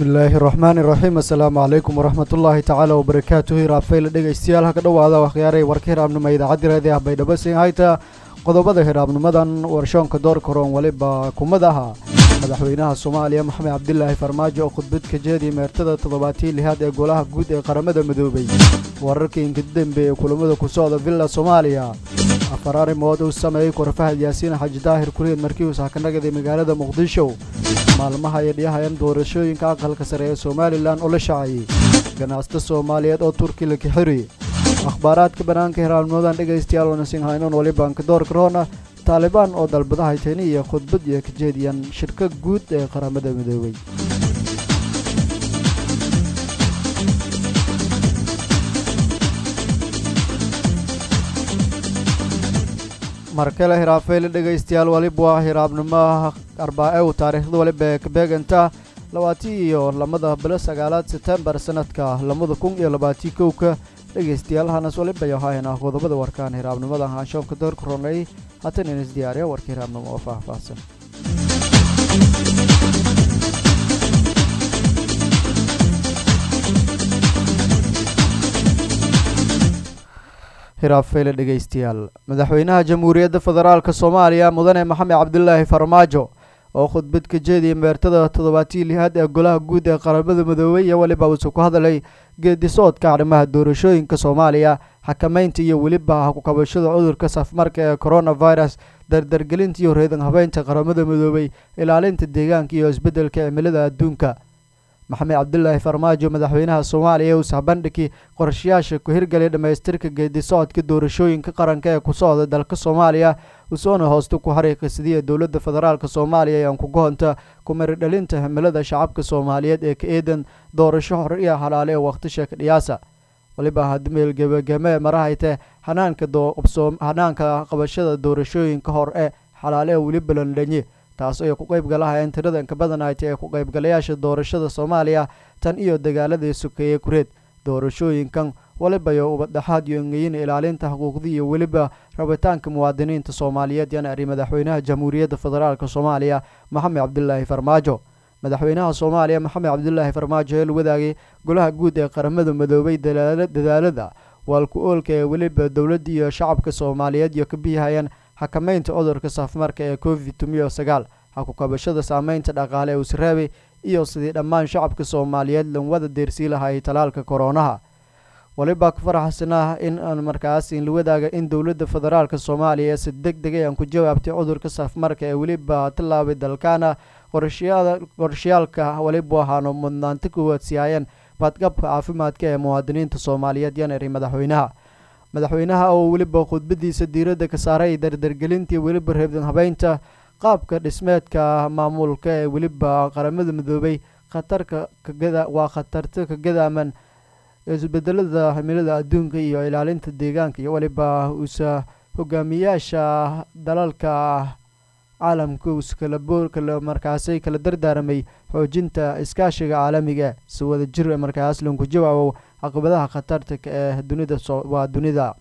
bismillaahi raxmaani raxiim assalaamu calaykum waraxmatullaahi tacaala wabarakaatuhu hiraabfayla dhegaystayaal ha ka dhowaada wakhyaaray warka hiraabnimo idaacaddi raadi ah baydhabo siin hayta qodobada hiraabnimadan warshoonka door karoon weliba kumad aha madaxweynaha soomaaliya maxamed cabdilaahi farmaajo oo khudbad ka jeediya meertada toddobaatii lihaad ee golaha guud ee qaramada midoobay wararkii inkadambe ee kulamada ku socda villa soomaaliya afar arrimood uu sameeyey korfahad yaasiin xaji daahir kuriid markii uu saakanagaday magaalada muqdisho maalmaha ay dhiyahayaan doorashooyinka aqalka sare ee somalilan oo la shaacayey ganacsato soomaaliyeed oo turki la kixiri akhbaaraadka bannaanka hiraabnimadan dhegaystayaal wanasin haynoon walibanka doorka roona taalibaan oo dalbadahay tani iyo khudbad iyo ka jeediyaan shirka guud ee qaramada midoobay markale hiraafeyle dhegaystayaal waliba waa hiraabnimaha arbaacew taariikhda waliba ee kabeeganta labaatii iyo lamada bilo sagaalaad setembar sanadka labada kun iyo labaatii kowka dhegaystayaal hanas waliba yohaayana qodobada warkaan hiraabnimada haanshoonka doorka ronay haatan inas diyaariya warka hiraabnimo oo faahfaahsan hiraabfeyle dhegaystayaal madaxweynaha jamhuuriyadda federaalk soomaaliya mudane maxamed cabdilaahi farmaajo oo khudbad ka jeediyay meertada toddobaatii lihaad ee golaha guud ee qaramada midoobay iyo weliba uusuu ku hadlay geedisoodka arrimaha doorashooyinka soomaaliya xakamaynta iyo weliba hakukabashada cudurka safmarka ee coronavirus dardargelinta iyo reedan habeynta qaramada midoobay ilaalinta deegaanka iyo isbeddelka cimilada adduunka maxamed cabdilaahi farmaajo madaxweynaha soomaaliya uu sahbandhigii qorshayaasha ku hirgelay dhammaystirka geedisocodka doorashooyinka qaranka ee ku socda dalka soomaaliya usoona hoosta ku xariiqisadiya dowladda federaalk soomaaliya ee aan kuga honta kumaridhalinta himilada shacabka soomaaliyeed ee ka eedan doorasho hor iyo halaale ee wakhtisha ka dhiyaasa waliba hadmeel gebagame marahayte hanaanka hanaanka qabashada doorashooyinka hor ee xalaale ee weli balandhanye taas ay ku qaybgalahayeen tirada inka badanayta ee ku qaybgalayaasha doorashada soomaaliya tan iyo dagaaladii sokeeye kureed doorashooyinkan walibayo ubadhaxaad iyo engeyin ilaalinta xuquuqda iyo weliba rabitaanka muwaadiniinta soomaaliyeed yana ari madaxweynaha jamhuuriyadda federaalk soomaaliya maxamed cabdilaahi farmaajo madaxweynaha soomaaliya maxamed cabdilaahi farmaajo ee la wadaagay golaha guud ee qaramada midoobay dadaalada waalku oolka ee weliba dowladda iyo shacabka soomaaliyeed iyo ka biyahayaan xakamaynta cudurka safmarka ee covid tumiyo sagaal hakukabashada saameynta dhaqaale ee usreebay iyo sidii dhammaan shacabka soomaaliyeed lanwada deersii lahay talaalka koronaha waliba ku faraxsanah in aan markaas inla wadaaga in dowladda federaalk soomaaliya si deg degay aan ku jawaabtay cudurka safmarka ee weliba tilaabay dalkaana qorshayaalka waliba waxaanu mudnaanta kuwaad siyaayeen badqabka caafimaadka ee muwaadiniinta soomaaliyeed yanari madaxweynaha madaxweynaha oo weliba khudbadiisa diiradda ka saaray dardargelintii weliba reebdan habeynta qaabka dhismeedka maamulka ee weliba qaramada midoobay khatarka kagada waa khatarta ka gadaaman isbedelada himilada adduunka iyo ilaalinta deegaanka iyo weliba usa hogaamiyaasha dalalka caalamka uskalaboorkala markaasay kala dardaaramay xoojinta iskaashiga caalamiga si wada jir markaas lanku jawaabo caqabadaha khatarta ee dunida waa dunida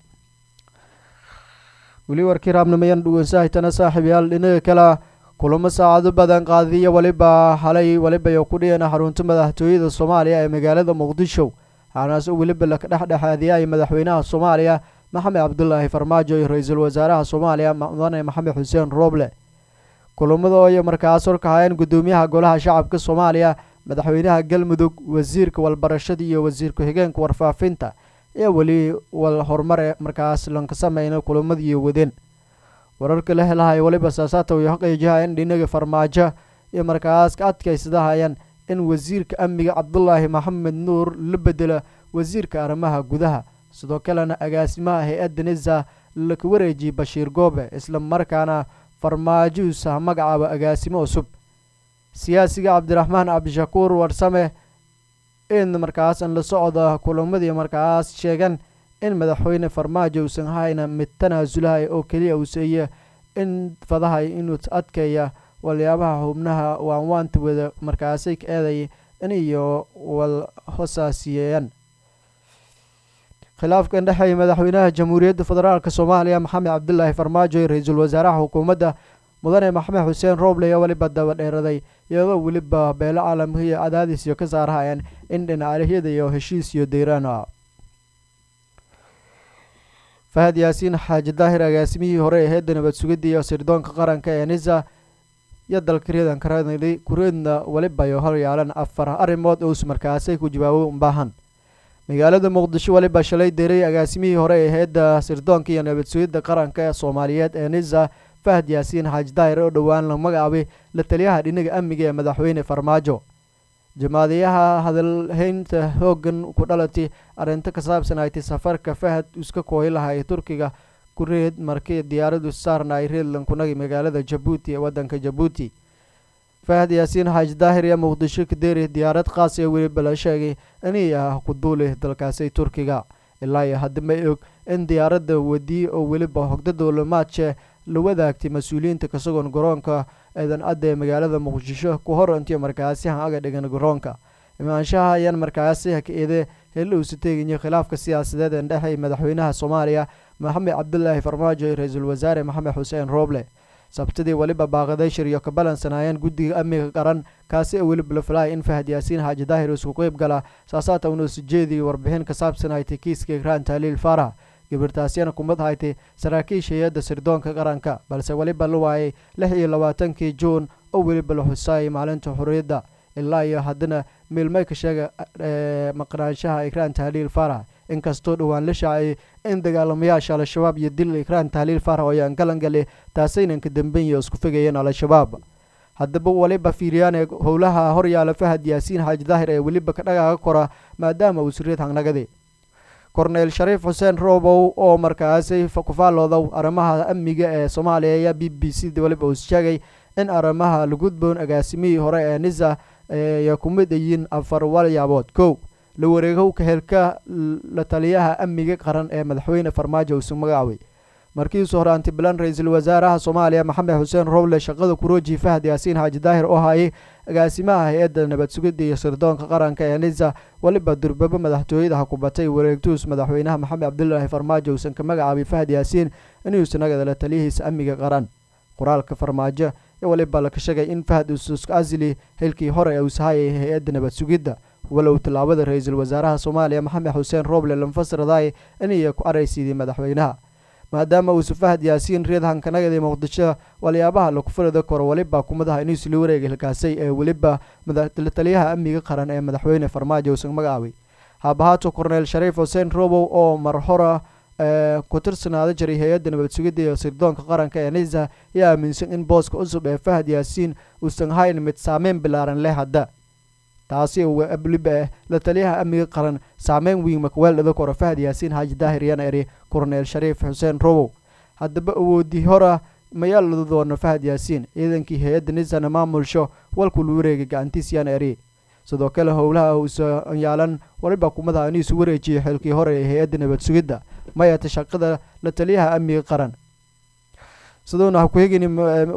weli warkii raabnimayan dhuwansahaytana saaxiibayaal dhinaga kale kulamo saacado badan qaadiya waliba halay waliba ku dhiyana xarunta madaxtooyada soomaaliya ee magaalada muqdisho waxaanaas weliba laka dhexdhexaadiyay madaxweynaha soomaaliya maxamed cabdulaahi farmaajo iyo ra-iisul wasaaraha soomaaliya mudane maxamed xuseen rooble kulamada ay markaas horkahayeen gudoomiyaha golaha shacabka soomaaliya madaxweynaha galmudug wasiirka walbarashada iyo wasiir ku-xigeenka warfaafinta ee weli wal horumare markaas lanka sameyna kulamadii wadeen wararka la helahay waliba saasaata way xaqiijihayeen dhinaga farmaajo iyo markaas ka adkaysadahayeen in wasiirka amniga cabdulaahi maxamed nuur la bedela wasiirka arrimaha gudaha sidoo kalena agaasimaha hay-adda nisa laka wareejiyey bashiir goobe isla markaana farmaajohusa magacaaba agaasimo cusub siyaasiga cabdiraxmaan cabdishakuur warsame in markaas an la socda kulamadii markaas sheegan in madaxweyne farmaajo uusan hayna mid tanaasulahay oo keliya uu seeye in fadahay inuu adkaya waliyaabaha xubnaha waanwaanta wada markaasay ka eeday in iyo wal hosaasiyeeyaan khilaafkan dhexeeya madaxweynaha jamhuuriyadda federaalk soomaaliya maxamed cabdilaahi farmaajo iyo ra-iisul wasaaraha xukuumadda mudane maxamed xuseen rooble ayaa weliba daba dheeraday iyadoo weliba beelo caalamka iyo cadaadis iyo ka saarahayeen in dhinacyada iyo heshiis iyo deyraan fahad yaasiin xaaji daahir agaasimihii hore ee heedda nabad sugidda iyo sirdoonka qaranka ee nisa iyo dalka reedan karanadi kureedna weliba ay horyaalan afar arrimood oo markaasay ku jawaabo baahan magaalada muqdisho weliba shalay deray agaasimihii hore ee heedda sirdoonka iyo nabad sugidda qaranka ee soomaaliyeed ee nisa fahad yaasiin xaaji daahir oo dhowaan la magacaabay la taliyaha dhinaga amniga ee madaxweyne farmaajo jamaadayaha hadalhaynta hoogan ku dhalatay arrinto ka saabsan aytay safarka fahad iska kooyi lahaa ee turkiga ku reed markii diyaaradu saarna ay reedland kunagi magaalada jabuuti ee waddanka jabuuti fahad yaasiin xaaji daahir iyo muqdisho kadeeri diyaarad khaas ee weliba la sheegay inay ah ku duuli dalkaasi turkiga ilaa iyo hadda ma og in diyaaradda wadiye oo weliba hogda dowlamaadje la wadaagtay mas-uuliyiinta kasagoon garoonka eedan adda ee magaalada muqdisho ku hor intiyo markaasi han aga dhigan garoonka imaanshaha ayaan markaasi haka eede heli uusa teegayo khilaafka siyaasadeed ee dhexey madaxweynaha soomaaliya maxamed cabdulaahi farmaajo iyo ra-iisul wasaare maxamed xuseen rooble sabtidii weliba baaqaday shiryo ka balansanayeen guddiga amniga qaran kaasi oo weliba la filaya in fahad yaasiin xaaji daahir isku qeyb gala saasaata una usujeedii warbixin ka saabsan haytay kiiska ikraan taaliil faarax gabirtaasyana kumad haytay saraakiisha hay-adda sirdoonka qaranka balse weliba la waayay lix iyo labaatankii juun oo weliba la xusaayay maalinta xorriyadda ilaa iyo haddana miilmay ka sheega maqnaanshaha ikraan tahliil faarax inkastoo dhowaan la shaacayay in dagaalamayaasha al-shabaab iyo dil ikraan tahliil faarax oo ayaan galan gali taasaynan ka dambeynyo isku fogayeen al-shabaab haddaba weliba fiiriyaan howlaha horyaala fahad yaasiin xaaji daahir ee weliba ka dhagaaga kora maadaama uu siriid hangnagadi korneyl shariif xuseen roobow oo markaasi ku faalloodow arrimaha amniga ee soomaaliya ayaa b b c da weliba uu sheegay in arrimaha lagudboon agaasimihii hore ee nisa ay ku mid yihiin afar walyaabood kow la wareegowka helka la taliyaha amniga qaran ee madaxweyne farmaajo uusu magacaabay markiisu hore antibilan ra-iisul wasaaraha soomaaliya maxamed xuseen roble shaqada kurooji fahad yaasiin xaaji daahir oo hayay agaasimaha hay-adda nabad sugidda iyo sirdoonka qaranka ee nisa weliba durbabo madaxtooyada ha ku batay wareegtuus madaxweynaha maxamed cabdulaahi farmaajo uusan ka magacaabay fahad yaasiin inuusan nagada la taliyihiisa amniga qaran qoraalka farmaajo ee weliba laka sheegay in fahad ususka asili xilkii hore ee uusahayay hay-adda nabad sugidda walow tallaabada ra-iisul wasaaraha soomaaliya maxamed xuseen roble lanfasraday inay ku araysiiday madaxweynaha maadaama uusa fahad yaasiin reed hankanagadi muqdisho waliyaabaha laku farida koro weliba kumadaha inuusi la wareega hilkaasay ee weliba taliyaha amniga qaran ee madaxweyne farmaajo uusan magacaabay haabahaato korneyl shariif xuseen robow oo mar hora ku tirsanaada jiray hay-adda nabad sugidda iyo sirdoonka qaranka ee nisa ayaa aaminsan in booska cusub ee fahad yaasiin uusan hayn mid saameyn bilaaran leh hadda taasi weliba ah la taliyaha amniga qaran saameyn weyn makweeldhada koro fahad yaasiin xaaji daahir yana eri korneyl shariif xuseen robow haddaba awoodii hora mayaa lada doono fahad yaasiin ciidankii hay-adda nisana maamulsho walku la wareegay gacantiis yana eri sidoo kale howlaha uusa yaalan waliba kumadaha inuusu wareejiyay xilkii hore ee hay-adda nabad sugidda mayata shaqada la taliyaha amniga qaran siduuna ha ku hegin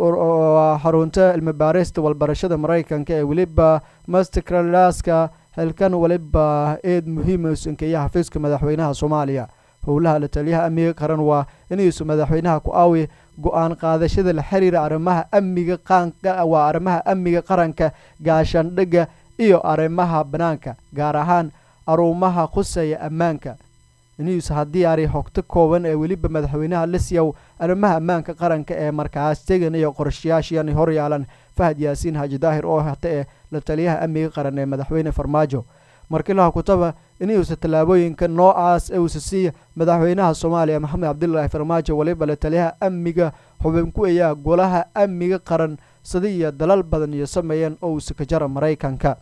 xarunta cilmibaarista walbarashada maraykanka ee weliba masterclaska xilkan waliba eed muhiima usankeeya xafiiska madaxweynaha soomaaliya howlaha la taliyaha amniga qaran waa inuusu madaxweynaha ku aawi go-aan qaadashada la xiriira arrimaha amniga qaanka waa arrimaha amniga qaranka gaashaandhigga iyo arrimaha banaanka gaar ahaan aruumaha khusaya ammaanka news haddii ari hogto kooban ee weliba madaxweynaha lisyow arrimaha ammaanka qaranka ee markaas tegan iyo qorshayaashian horyaalan fahad yaasiin xaaji daahir oo hata ee la taliyaha amniga qaran ee madaxweyne farmaajo markilaha kutaba inuusa tallaabooyinka noocaas ee uusa siiya madaxweynaha soomaaliya maxamed cabdilaahi farmaajo weliba la taliyaha amniga xubin ku ayaa golaha amniga qaran sida iyo dalal badan iyo sameeyeen oo uusa ka jara maraykanka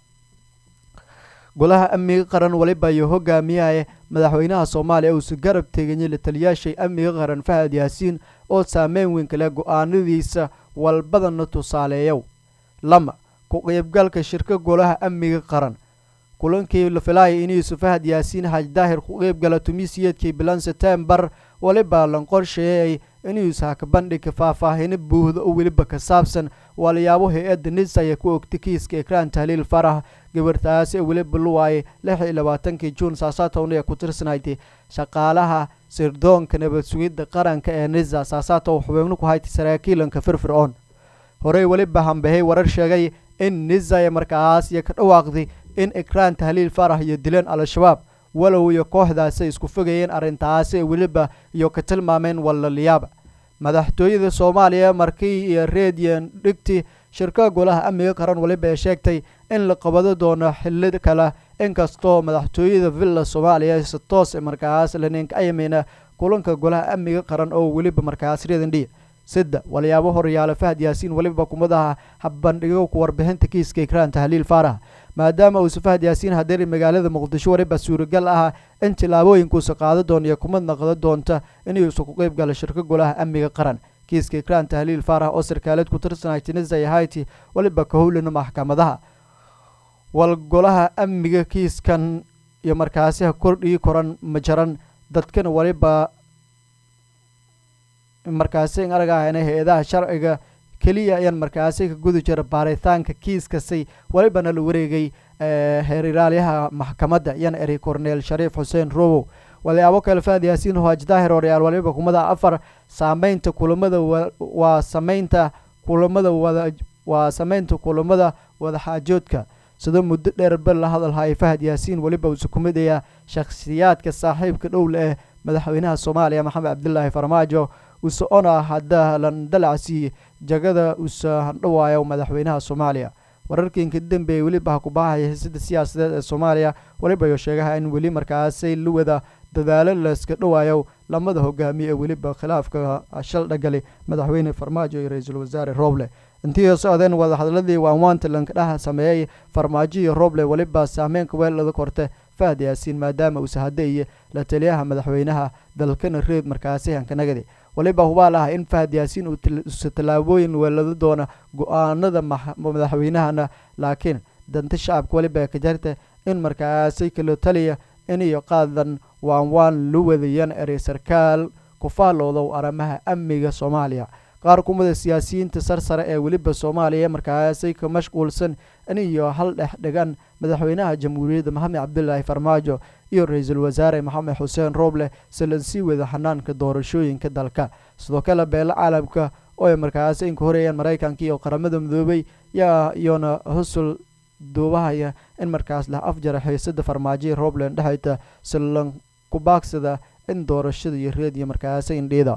golaha amniga qaran waliba iyo hogaamiyaha madaxweynaha soomaaliya uusa garab teganyay la taliyaashay amniga qaran fahad yaasiin oo saameyn weyn kale go-aanadiisa walbadana tusaaleeyow lama ku qeybgalka shirka golaha amniga qaran kulankii la filaaya inuusa fahad yaasiin xaaj daahir ku qeybgala tumiisiyeedkii bilan setembar waliba lan qorsheeyay inuusa haka bandhigka faahfaahino buuhda oo weliba ka saabsan walayaabo hay-adda nisa ayaa ku ogtay kiiska ekraan tahliil farax gabartaasi ee weliba la waayay lix iyo labaatankii juun saasaatowna ee ku tirsanayday shaqaalaha sirdoonka nabad sugidda qaranka ee nisa saasaatow xubeegno ku haytay saraakiilanka firfir-oon horey weliba hambahay warar sheegay in nizaya markaas iyo ka dhawaaqday in ikraan tahliil farax iyo dileen al-shabaab walow iyo kooxdaasi isku fogayeen arrintaasi weliba iyo ka tilmaameen walaliyaaba madaxtooyada soomaaliya markii iyo redian dhigti shirka golaha amniga qaran weliba ee sheegtay in la qabado doono xili kale inkastoo madaxtooyada villa soomaaliya si toos markaas laninka ayameyna kulanka golaha amniga qaran oo weliba markaas redandhiya sida walyaabo horyaalo fahad yaasiin weliba kumadaha habbandhigo ku warbixinta kiiska ikraan tahliil faarax maadaama uusa fahad yaasiin hadeeri magaalada muqdisho weliba suuragal ah in tillaabooyinkuusa qaado doona iyo kumad naqdo doonta inuusa ku qeyb gala shirka golaha amniga qaran kiiska ikraan tahliil faarax oo sarkaaleed ku tirsanay tunisia iyo haiti weliba ka howlina maxkamadaha wal golaha amniga kiiskan iyo markaasi ha kordhii koran ma jaran dadkana weliba markaasi in aragahayna hay-adaha sharciga keliya ayaan markaasi ka gudi jira baaritaanka kiiskasi welibana la wareegay heeriraalyaha maxkamadda iyana eri corneel shariif xuseen robow walyaabo kale fahad yaasiin hoaj daahir horyaal waliba kumada afar saameynta kulamada waa sameynta kulamada wada waa sameynta kulamada wadaxaajoodka sida muddo dheerba la hadalhaya fahad yaasiin weliba uusa ku midaya shakhsiyaadka saaxiibka dhowle eh madaxweynaha soomaaliya maxamed cabdilaahi farmaajo uuse ona hadda lan dalacsi jagada usa handhawaayo madaxweynaha soomaaliya wararkiinka dambeeye weliba ha ku bahaya hisada siyaasadeed ee soomaaliya weliba yo sheegaha in weli markaasay la wada dadaalo layska dhawaayo lamada hogaamiye ee weliba khilaafka shal dhagali madaxweyne farmaajo iyo ra-iisul wasaare rooble intii socdeen wadahadladii waanwaanta lankadhaha sameeyey farmaajo iyo rooble weliba saameynka weelada korte fahad yaasiin maadaama uusa hadeeye la taliyaha madaxweynaha dalkana reed markaasi hankanagadi waliba hubaal ah in fahad yaasiin uusa tallaabooyin weelado doona go-aanada madaxweynahana laakiin danta shacabka weliba ka jarta in markaasi kala taliya iniyo qaadan waan waan la wadayaan erey sarkaal ku faaloodow arrimaha amniga soomaaliya qaar kumida siyaasiyiinta sarsare ee weliba soomaaliya markaasay ka mashquulsan iniyo hal dhex dhigan madaxweynaha jamhuuriyadda maxamed cabdilaahi farmaajo iyo ra-iisul wasaare maxamed xuseen rooble silan sii wada xanaanka doorashooyinka dalka sidoo kale beelo caalamka oo ay markaasi inka horeeyaan maraykanka iyo qaramada midoobay yaa iyona husul duubahaya in markaas lah afjara xiisada farmaajoya roobland dhexayta silan ku baagsada in doorashada iyo reediyo markaasi indhiida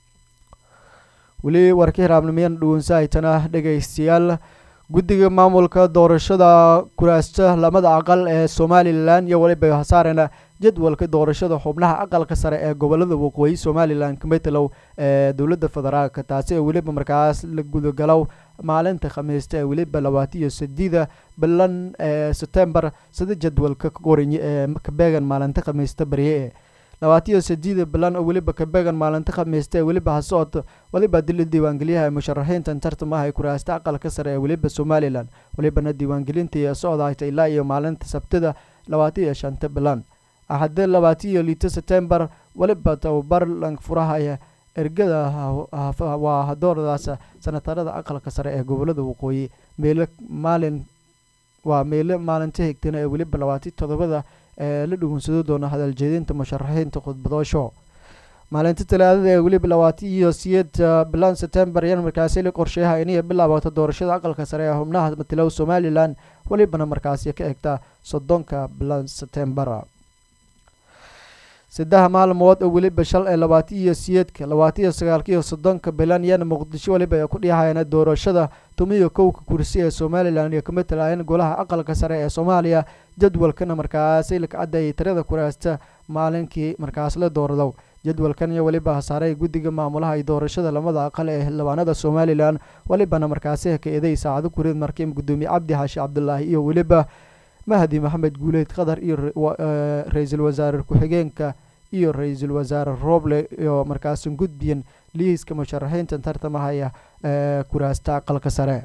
weli warka hiraabnimiyana dhuwansahaytana dhegaystayaal guddiga maamulka doorashada kuraasta lamada aqal ee somalilan iyo weliba hasaarena jadwalka doorashada xubnaha aqalka sare ee gobolada waqooyi somalilan kametalow ee dowladda federaalka taasi ee weliba markaas la gudagalow maalinta khamiista ee weliba labaatan iyo sideeda bilan ee sebtembar sida jadwalka ka qoranyi ee kabeegan maalinta khamiista barye ee labaatan iyo sideeda bilan oo weliba kabeegan maalinta khamiista ee weliba hasocod weliba dila diiwaangeliyaha ee musharaxiintan tartamaha ee kuraasta aqalka sare ee weliba somalilan welibana diiwaangelinta iyo socdahayta ilaa iyo maalinta sabtida labaatan iyo shanta bilan axade labaatan iyo lito sebtembar weliba tababar lang furahaya ergada waa hadoordaas sanatarada aqalka sare ee gobolada waqooyi meelo maalin waa meelo maalinta higtana ee weliba labaatan todobada ee la dhugunsado doona hadaljeedinta musharaxiinta khudbadoosho maalinta talaadada ee weliba labaatan iyo siyeed bilan sebtembar yan markaasi la qorsheeyaha inay bilaabato doorashada aqalka sare ee xubnaha matilow somalilan welibana markaasi ka egta soddonka bilan sebtembar saddex maalmood oo weliba shal ee labaatan iyo siyeedka labaatan iyo sagaalka iyo soddonka bilan yana muqdisho weliba ay ku dhihayana doorashada tumiyo kowka kursi ee somalilan iyo kamid talaayeen golaha aqalka sare ee soomaaliya jadwalkana markaasi laka cadayay tirada kuraasta maalinkii markaas la doordow jadwalkan iyo weliba hasaaray guddiga maamulaha iyo doorashada lamada aqal ee xildhibaanada somalilan welibana markaasi ka eeday saacado kureed markiim gudoomiye cabdi xaashi cabdulaahi iyo weliba mahdi maxamed guuleyd qatar iyo ra-iisul wasaare ku-xigeenka iyo ra-iisul wasaare rooble iyo markaasi gudbiyan liiska musharaxiinta tartamahaya ee kuraasta aqalka sare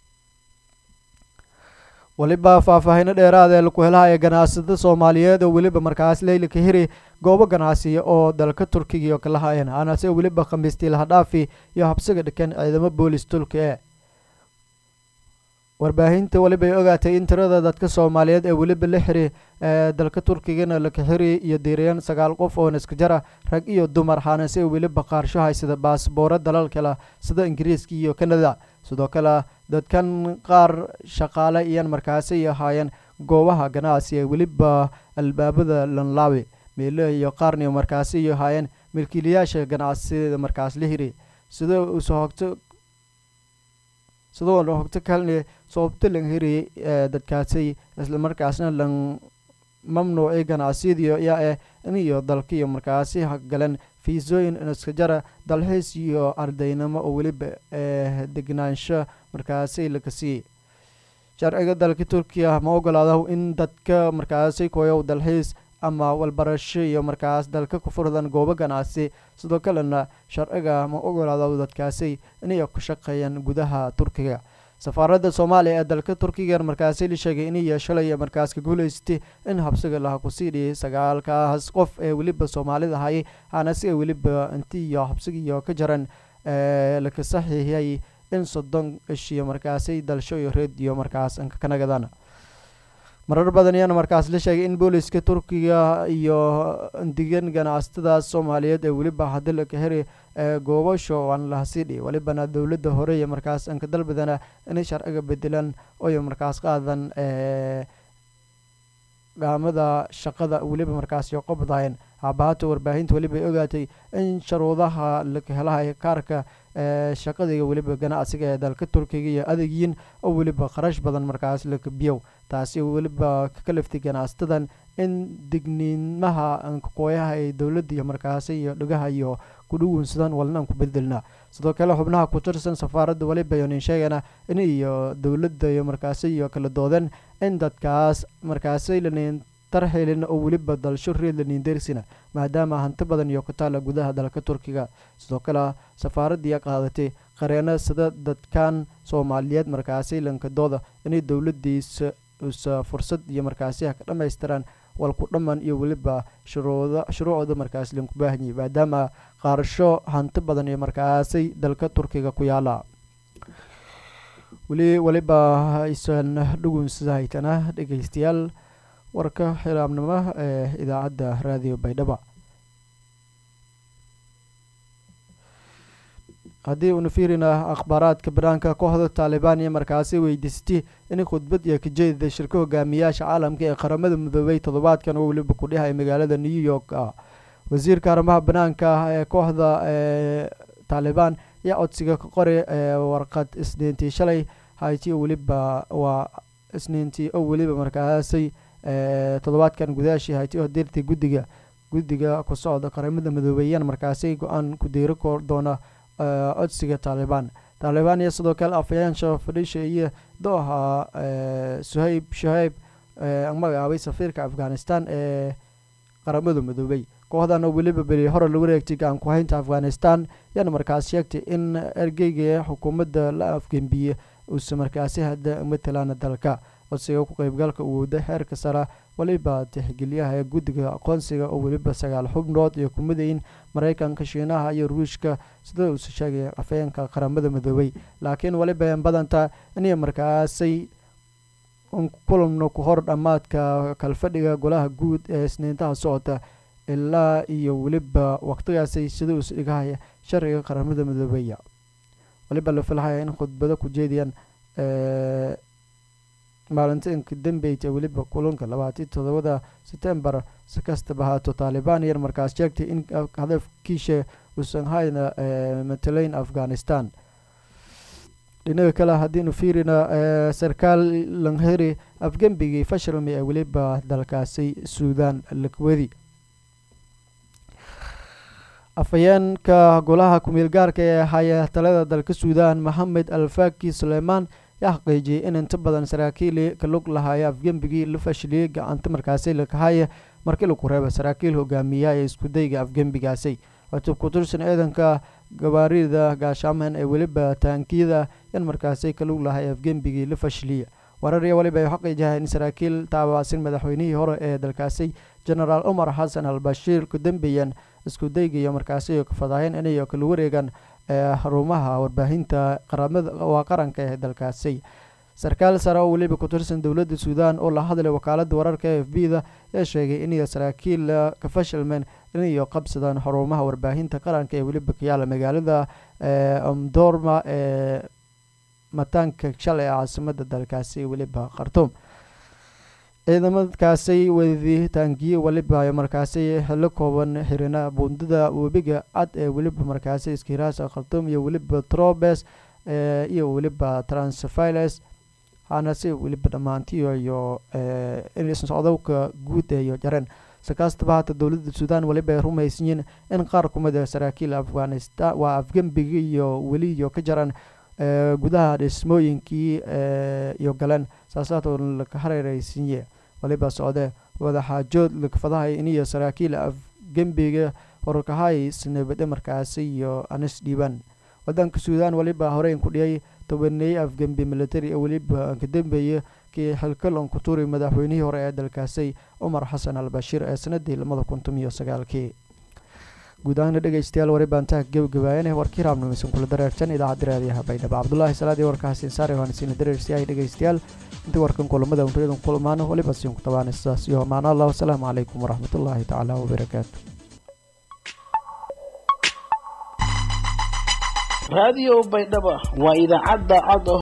weliba faahfaahino dheeraad ee laku helahaya ganacsatada soomaaliyeed oo weliba markaas leyla ka hiri goobo ganacsiya oo dalka turkiga iyo kalahayan anase weliba khamiistii lahadhaafi iyo habsiga dhikan ciidamo boolis tulka ee warbaahinta weliba ay ogaatay in tirada dadka soomaaliyeed ee weliba la xiri ee dalka turkigana laka xiri iyo diiriyaan sagaal qof oo naskajara rag iyo dumar xaanase weliba qaarsho haysada baasboora dalal kale sida ingiriiska iyo kanada sidoo kale dadkan qaar shaqaale iyan markaasi ahaayeen goobaha ganacsi ee weliba albaabada lanlaawe meelo iyo qaarni markaasi ahaayeen milkiilayaasha ganacsiyada markaas la hiri sida usohogto sidoo hogto kalne sababto lan hiri dadkaasi islamarkaasna lan mamnuuci ganacsiyadiyo yaa eh iniyo dalkiyo markaasi galeen fiisooyin iska jara dalxiis iyo ardaynimo oo weliba degnaansho markaasi laga siiyey sharciga dalka turkiya ma ogolaada in dadka markaasi koyow dalxiis ama walbarasho iyo markaas dalka ku furdan goobo ganacsi sidoo kalena sharciga ma ogolaada dadkaasi inay ku shaqeeyaan gudaha turkiga safaaradda soomaaliya ee dalka turkiga markaasi la sheegay inay shalay markaas ka guuleystay in habsiga laha kusii dhiyay sagaalkaas qof ee weliba soomaalida hayay hana si weliba inti iyo habsigiiyo ka jaran laka saxiixiyay in soddon ishiyo markaasi dalsho iyo reediyo markaas kanagadaan marar badan ayaana markaas la sheegay in booliska turkiga iyo digan ganacsatada soomaaliyeed ee weliba hadilaka heri goobasho aan lahasidhi welibana dowladda hore iyo markaas anka dalbadana inay sharciga bedelaan oy markaas qaadan gaamada shaqada weliba markaas qobdayen haabahata warbaahinta weliba ogaatay in sharuudaha laka helahay kaarka shaqadiga weliba ganacsiga ee dalka turkiga iyo adeegyin oo weliba kharash badan markaas laka biyow taasi weliba ka kaliftay ganacsatadan in digniimaha ankaqooyaha ee dowladda iyo markaasi iyo dhigaha iyo kudhuwinsadan walna aan ku bedelna sidoo kale xubnaha ku tirsan safaaradda weliba yonin sheegana in iyo dowladda iyo markaasi iyo kala doodeen in dadkaas markaasi lanin tarxilin oo weliba dalsho reed lanindersina maadaama hanti badan iyo ku taala gudaha dalka turkiga sidoo kale safaaraddii qaadatay qareeno sida dadkan soomaaliyeed markaasi lankadooda inay dowladiisa usa fursad iyo markaasi ha ka dhammaystiraan walku dhamman iyo weliba shuruuda shuruucda markaas lanku baahanyay maadaama qaarasho hanti badan iyo markaasay dalka turkiga ku yaala weli weliba aysan dhugunsahaytana dhegeystayaal warka xilaabnimo ee idaacadda raadiyo baydhaba haddii uuna fiirina akhbaaraadka banaanka kooxda taalibaan iyo markaasi weydiistay in khudbad iyo kajeedida shirka hogaamiyaasha caalamka ee qaramada midoobay toddobaadkan oo weliba ku dhihay magaalada new york ah wasiirka arrimaha banaanka ee kooxda ee taalibaan ayaa codsiga ka qoray warqad isniintii shalay hayti oo weliba waa isniintii oo weliba markaasay toddobaadkan gudaashii hayti oo dirtay guddiga guddiga ku socda qaramada midoobeeyaan markaasi go-aan ku diiri doona codsiga taalibaan taalibaan iyo sidoo kale afhayaansha fadhiisha iyo dooha suhayb shahayb magacaabay safiirka afghanistan ee qaramada midoobey kooxdan oo weliba beri hore lagu wareegtay gacan ku-haynta afghanistan yaana markaas sheegtay in ergeyga xukuumadda la afgembiye uusa markaasi hadda matalaan dalka codsiga ku qeybgalka uwooda xeerka sara weliba tixgelyaha ee guddiga aqoonsiga oo weliba sagaal xubnood iyo kumadayin maraykanka shiinaha iyo ruushka sida uusa sheegay afhayeenka qaramada midoobey laakiin weliba badanta inay markaasay kulanno ku hor dhammaadka kalfadhiga golaha guud ee isniintaha socota ilaa iyo weliba waqtigaasay sida uusa dhigahaya sharciga qaramada midoobeya weliba la filhaya in khudbado ku jeediyaan maalinta inka dambeyta weliba kulanka labaatan toddobada setembar si kastaba haato taalibaan yar markaas sheegtay in hadafkiisha uusan hayna matalayn afghanistan dhinaga kale haddiinu fiirina sarkaal langheri afgembigii fashilmi ee weliba dalkaasi suudan lakwadi afhayeenka golaha ku-meel gaarka ee haya talada dalka suudan maxamed alfaki suleymaan yaa xaqiijiyay in inta badan saraakiil ka lug lahaayo afgembigii la fashiliyey gacanta markaasi lakahaya markii laku reeba saraakiil hogaamiya ee iskudayga afgembigaasi cutub ku tirsan ciidanka gabaarida gaashaaman ee weliba taankiyada yan markaasi ka lug lahay afgembigii la fashiliya warariya weliba ay xaqiijahay in saraakiil taabacsan madaxweynihii hore ee dalkaasi genaraal cumar xasan al bashiir ku dambeeyeen iskudayga iyo markaasi ka fadaaheen inay kala wareegaan xarumaha warbaahinta qaramada waa qaranka ee dalkaasi sarkaal sare oo weliba ku tirsan dowladda suudan oo la hadlay wakaalada wararka e f b da ayaa sheegay inay saraakiil ka fashilmeen inay qabsadaan xarumaha warbaahinta qaranka ee weliba ka yaala magaalada omdorma ee mataanka shalay ee caasimada dalkaasi weliba khartuum ciidamadkaasay waditaangiye weliba markaasi xillo kooban xirina buundada webiga cad ee weliba markaasi iskiraasa khartuum iyo weliba trobes iyo weliba transfiles hanase weliba dhammaantiyo iyo socdowka guud iyo jareen sakastaba hata dowladda suudaan weliba ay rumaysanyiin in qaar kumid a saraakiil afghanistan waa afgembiga iyo weli iyo ka jaran gudaha dhismooyinkii iyo galeen saasaatoo laka hareereysinye waliba socdee wadaxaajood lakfadahay iniyo saraakiil afgembiga horkahay snabade markaasi iyo anis dhiibaan wadanka suudaan weliba horeyn ku dhiyay tobaneeye afgembi military ee weliba ka dambeeye kii xilkalon ku tuuray madaxweynihii hore ee dalkaasi cumar xasan al bashiir ee sanadii lamada kuntum iyo sagaalkii guud ahaana dhegeystayaal wari baantaha gebagabaayane warkii raabnimeysan kula dareertan idaacadda raadiyaha baydhabo cabdulaahi salaadii warkaasi insaare waan isiina dareersiyahay dhegeystayaal intii warkan kulamada unriyadan kulmaano waliba siin ku tabaana sidaas iyo maana allah wasalaamu calaykum waraxmatullaahi tacaala wabarakaatu raadiyo baydhaba waa idaacadda cod